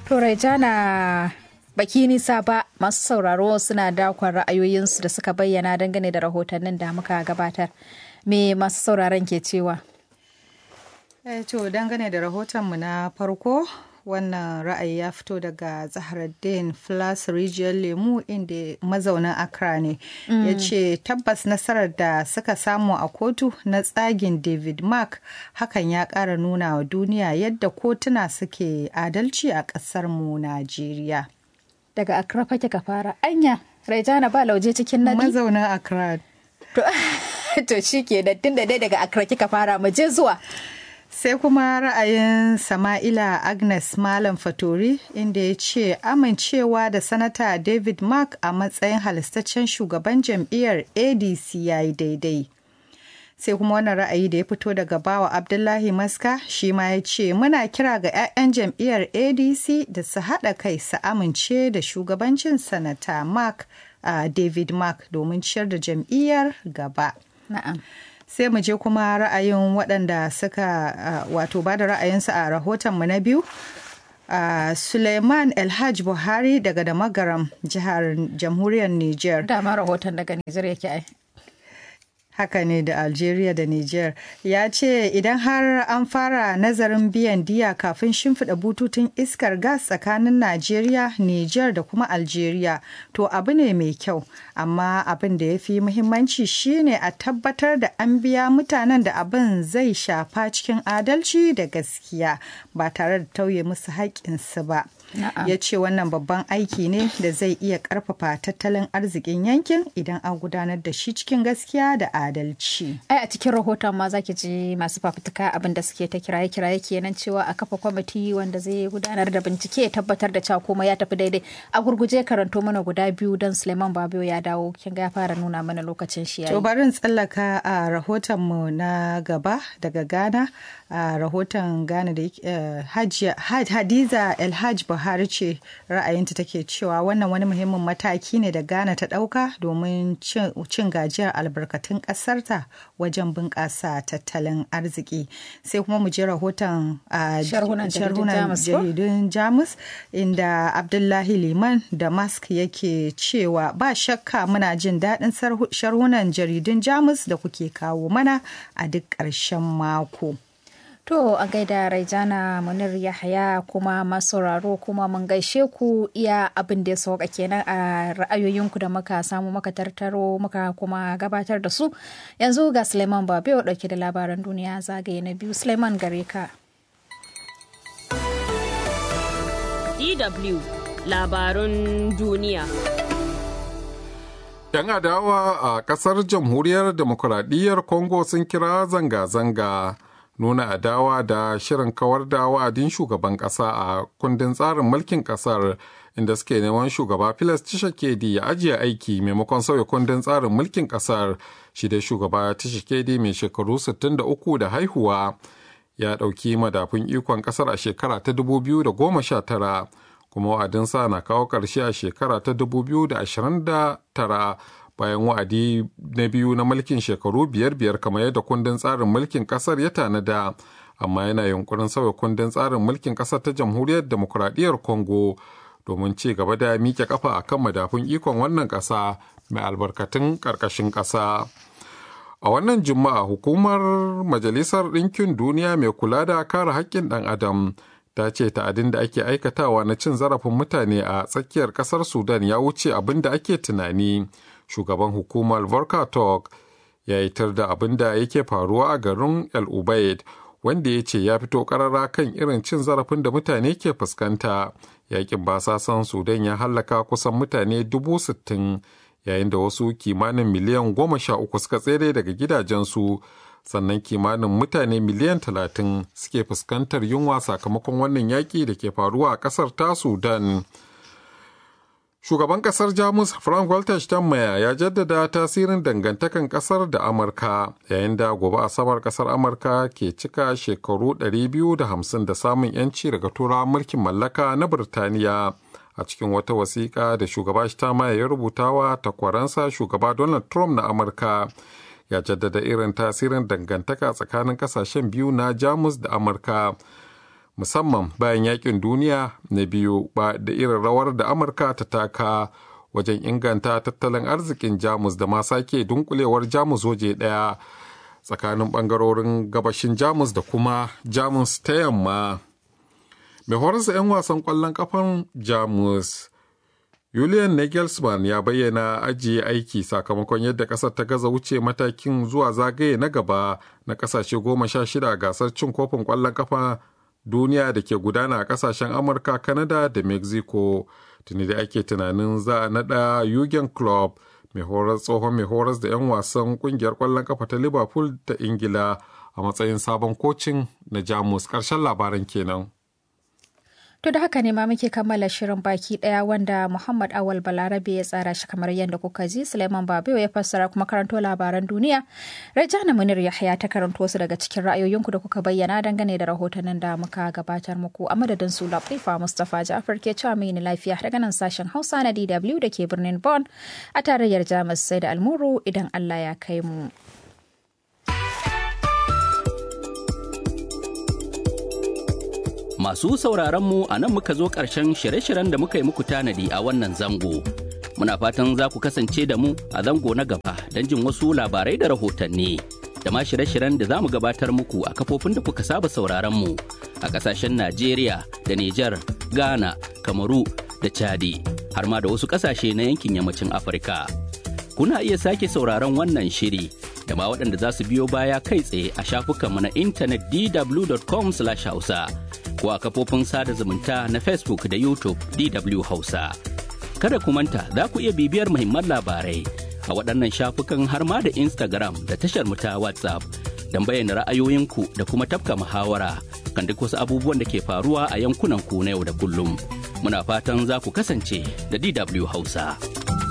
To Raijana baki nisa ba masu sauraro suna dakon ra'ayoyinsu da suka bayyana dangane da rahotannin da muka gabatar. Me masu sauraron ke cewa? Eh, to dangane da rahotonmu na farko wannan ra'ayi ya fito daga zaharaddin flas rijiyar lemu inda mazaunin accra ne ya ce tabbas nasarar da suka samu a kotu na tsagin david mark hakan ya ƙara nuna wa duniya yadda kotuna suke adalci a ƙasarmu najeriya Daga Accra fake ka fara. Anya, Raijana ba lauje cikin nadi. mazaunin accra To, to shi ke da tun da dai daga Accra kika fara mu je zuwa. sai kuma ra'ayin sama'ila agnes malam fatori inda ya ce amincewa da sanata david mark a matsayin halistaccen shugaban jam'iyyar adc ya yi daidai sai kuma wannan ra'ayi da ya fito daga bawa abdullahi maska shi ma ya ce muna kira ga 'ya'yan jam'iyyar adc da su haɗa kai su amince da shugabancin sanata mark uh, david mark domin ciyar da jam'iyyar gaba Na'am. sai mu je kuma ra'ayin waɗanda suka uh, wato ba da ra'ayinsu a rahotonmu na biyu uh, suleiman elhaj buhari daga da magaram jihar jamhuriyar niger Dama rahoton daga Nijar yake ai. haka ne da algeria da niger ya ce idan har an fara nazarin biyan diya kafin shimfiɗa bututun iskar gas tsakanin nigeria niger da kuma algeria to abu ne mai kyau amma abin da ya fi muhimmanci shine a tabbatar da an biya mutanen da abin zai shafa cikin adalci da gaskiya ba tare da tauye musu haƙƙinsu ba Na'am. ya ce wannan babban aiki ne da zai iya ƙarfafa tattalin arzikin yankin idan an gudanar da shi cikin gaskiya da adalci. Ai a cikin rahoton ma zaki ji masu fafutuka abin da suke ta kiraye kiraye kenan cewa a kafa kwamiti wanda zai gudanar da bincike ya tabbatar da cewa komai ya tafi daidai. A gurguje karanto mana guda biyu don Suleiman Babiyo ya dawo kin ga ya fara nuna mana lokacin shi To yayi. bari in tsallaka a rahotonmu na gaba daga Ghana a rahoton Ghana da yake- eh, Hajiya- Had- Hadiza Elhaj Buhari ce ra'ayinta take cewa wannan wani muhimmin mataki ne da Ghana ta ɗauka domin cin cin gajiyar albarkatun ƙasarta wajen bunƙasa tattalin arziki. Sai kuma mu je rahoton a Sharhunan jaridun sharhunan Jamus ko? jaridun Jamus inda Abdullahi Liman da Musk yake cewa ba shakka muna jin daɗin sarhu- sharhunan jaridun Jamus da kuke kawo mana a duk ƙarshen mako. To a gaida Raijana Munir Yahaya kuma masauraro kuma mun gaishe ku iya abin da ya sauka kenan a ra'ayoyinku da muka samu muka tartaro muka kuma gabatar da su. Yanzu ga Suleiman Babiyo dauke da labaran duniya zagaye na biyu. Suleiman gare ka. DW labarun duniya. 'Yan adawa a ƙasar jamhuriyar demokuraɗiyyar Congo sun kira zanga-zanga nuna adawa da shirin kawar da wa'adin shugaban ƙasa a kundin tsarin mulkin ƙasar inda suke neman shugaba Filas Tshisekedi ya ajiye aiki maimakon sauya kundin tsarin mulkin ƙasar shi da shugaba Tshisekedi mai shekaru 63 da haihuwa ya ɗauki madafun ikon ƙasar a shekara ta 2019 kuma wa'adinsa na kawo ƙarshe a shekara ta 2029 bayan wa'adi na biyu na mulkin shekaru biyar biyar kamar yadda kundin tsarin mulkin ƙasar ya tanada amma yana yunkurin sauya kundin tsarin mulkin ƙasar ta jamhuriyar demokuraɗiyyar congo domin ci gaba da miƙe kafa a kan madafun ikon wannan ƙasa mai albarkatun ƙarƙashin ƙasa. A wannan Juma'a hukumar Majalisar Ɗinkin Duniya mai kula da kare haƙƙin ɗan Adam ta ce ta'adin da ake aikatawa na cin zarafin mutane a tsakiyar ƙasar Sudan ya wuce abin da ake tunani. Shugaban hukumar Volker Turk ya yitar da abin da yake faruwa a garin El Ubaid wanda ya ce ya fito ƙarara kan irin cin zarafin da mutane ke fuskanta. Yakin basasan Sudan ya hallaka kusan mutane dubu sittin yayin da wasu kimanin miliyan goma sha uku suka tsere daga gidajensu sannan kimanin mutane miliyan talatin suke fuskantar yunwa sakamakon wannan yaƙi da ke faruwa a ƙasar ta sudan shugaban ƙasar jamus frank walter steinmeier ya jaddada tasirin dangantakan ƙasar da amurka yayin da gobe asabar ƙasar amurka ke cika shekaru 250 da samun 'yanci daga turawan mulkin mallaka na birtaniya a cikin wata wasiƙa da shugaba Steinmeier ya rubuta wa takwaransa shugaba Donald Trump na Amurka ya jaddada irin tasirin dangantaka tsakanin kasashen biyu na Jamus da Amurka musamman bayan yakin duniya na biyu ba da irin rawar da amurka ta taka wajen inganta tattalin arzikin jamus da ma sake dunkulewar jamus waje daya tsakanin bangarorin gabashin jamus da kuma jamus ta yamma mai horarsa 'yan wasan kwallon kafan jamus Julian Nagelsmann ya bayyana ajiye aiki sakamakon yadda ƙasar ta gaza wuce matakin zuwa zagaye na gaba na ƙasashe goma sha shida a gasar cin kofin ƙwallon kafa duniya da ke gudana a ƙasashen Amurka, Canada da Mexico. Tuni da ake tunanin za a naɗa Jurgen Klopp mai horar tsohon mai horas da 'yan wasan ƙungiyar ƙwallon kafa ta Liverpool ta Ingila a matsayin sabon kocin na Jamus. Ƙarshen labaran kenan. To da haka ne ma muke kammala shirin baki daya wanda Muhammad Awal Balarabe ya tsara shi kamar yadda kuka ji Suleiman Babewa ya fassara kuma karanto labaran duniya. Rajana Munir Yahya ta karanto su daga cikin ra'ayoyinku da kuka bayyana dangane da rahotannin da muka gabatar muku a madadin su Latifa Mustapha Ja'far ke cewa mai lafiya daga nan sashen Hausa na DW da ke birnin Bonn a tarayyar Jamus sai da almuru idan Allah ya kai mu. Masu sauraronmu a nan muka zo ƙarshen shirye-shiryen da muka yi muku tanadi a wannan zango. Muna fatan za ku kasance da mu a zango na gaba don jin wasu labarai da rahotanni. Da ma shirye-shiryen da za mu gabatar muku a kafofin da kuka saba sauraronmu a ƙasashen Najeriya da Nijar, Ghana, Kamaru da Chadi, har ma da wasu ƙasashe na yankin yammacin Afirka. Kuna iya sake sauraron wannan shiri da ma waɗanda za su biyo baya kai tsaye a shafukanmu na intanet dw.com/hausa. ko a kafofin sada zumunta na Facebook da YouTube DW Hausa. Kada ku manta za ku iya bibiyar muhimman labarai a waɗannan shafukan har ma da Instagram da tashar mu ta WhatsApp don bayyana ra'ayoyinku da kuma tafka muhawara kan duk wasu abubuwan da ke faruwa a yankunan ku na yau da kullum. Muna fatan za ku kasance da DW Hausa.